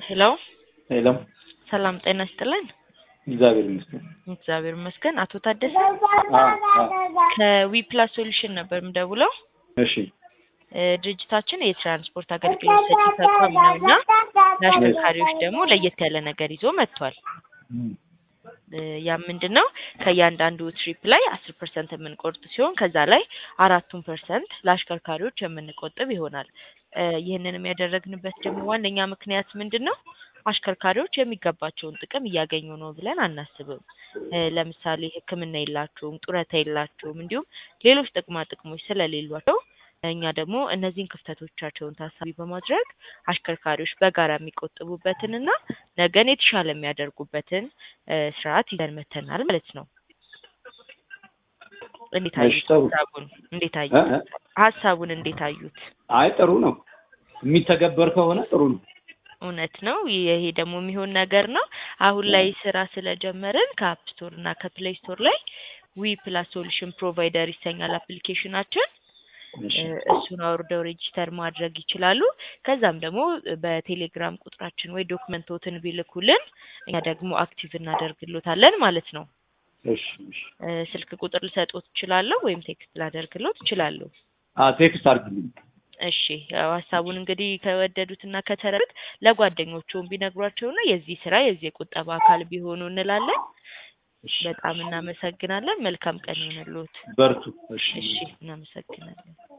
ሄሎ ሄሎ ሰላም ጤና ይስጥልን። እግዚአብሔር ይመስገን። እግዚአብሔር ይመስገን። አቶ ታደሰ አ አ ከዊፕላስ ሶሉሽን ነበር የምደውለው። እሺ እ ድርጅታችን የትራንስፖርት አገልግሎት ሰጪ ተቋም ነው እና ለአሽከርካሪዎች ደግሞ ለየት ያለ ነገር ይዞ መጥቷል። እም፣ እ ያ ምንድን ነው? ከእያንዳንዱ ትሪፕ ላይ አስር ፐርሰንት የምንቆርጥ ሲሆን ከዛ ላይ አራቱን ፐርሰንት ለአሽከርካሪዎች የምንቆጥብ ይሆናል። እ ይህንንም ያደረግንበት ደግሞ ዋነኛ ምክንያት ምንድን ነው? አሽከርካሪዎች የሚገባቸውን ጥቅም እያገኙ ነው ብለን አናስብም። እ ለምሳሌ ሕክምና የላቸውም፣ ጡረታ የላቸውም፣ እንዲሁም ሌሎች ጥቅማ ጥቅሞች ስለሌሏቸው እኛ ደግሞ እነዚህን ክፍተቶቻቸውን ታሳቢ በማድረግ አሽከርካሪዎች በጋራ የሚቆጥቡበትንና ነገን የተሻለ የሚያደርጉበትን እ ስርዓት ይዘን መተናል ማለት ነው። እንዴት እሺ፣ አዩት? ጥሩ። ሀሳቡን እንዴት እ አዩት? እ ሀሳቡን እንዴት አዩት? አይ ጥሩ ነው። የሚተገበር ከሆነ ጥሩ ነው። እውነት ነው። ይሄ ደግሞ የሚሆን ነገር ነው። አሁን ላይ ስራ ስለጀመርን ከአፕ ስቶር እና ከፕሌይ ስቶር ላይ ዊ ፕላስ ሶሉሽን ፕሮቫይደር ይሰኛል አፕሊኬሽናችን። እሺ እ እሱን አውርደው ሬጂስተር ማድረግ ይችላሉ። ከዛም ደግሞ በቴሌግራም ቁጥራችን ወይ ዶክመንቶትን ቢልኩልን እኛ ደግሞ አክቲቭ እናደርግሎታለን ማለት ነው። እሺ እሺ። እ ስልክ ቁጥር ልሰጦት እችላለሁ ወይም ቴክስት ላደርግሎት እችላለሁ። አ ቴክስት አድርግልኝ። እሺ ያው ሀሳቡን እንግዲህ ከወደዱትና ከተረዱት ለጓደኞቹም ቢነግሯቸውና የዚህ ስራ የዚህ የቁጠባ አካል ቢሆኑ እንላለን። እሺ በጣም እናመሰግናለን። መልካም ቀን ይሁንልዎት። በርቱ። እሺ እሺ እናመሰግናለን።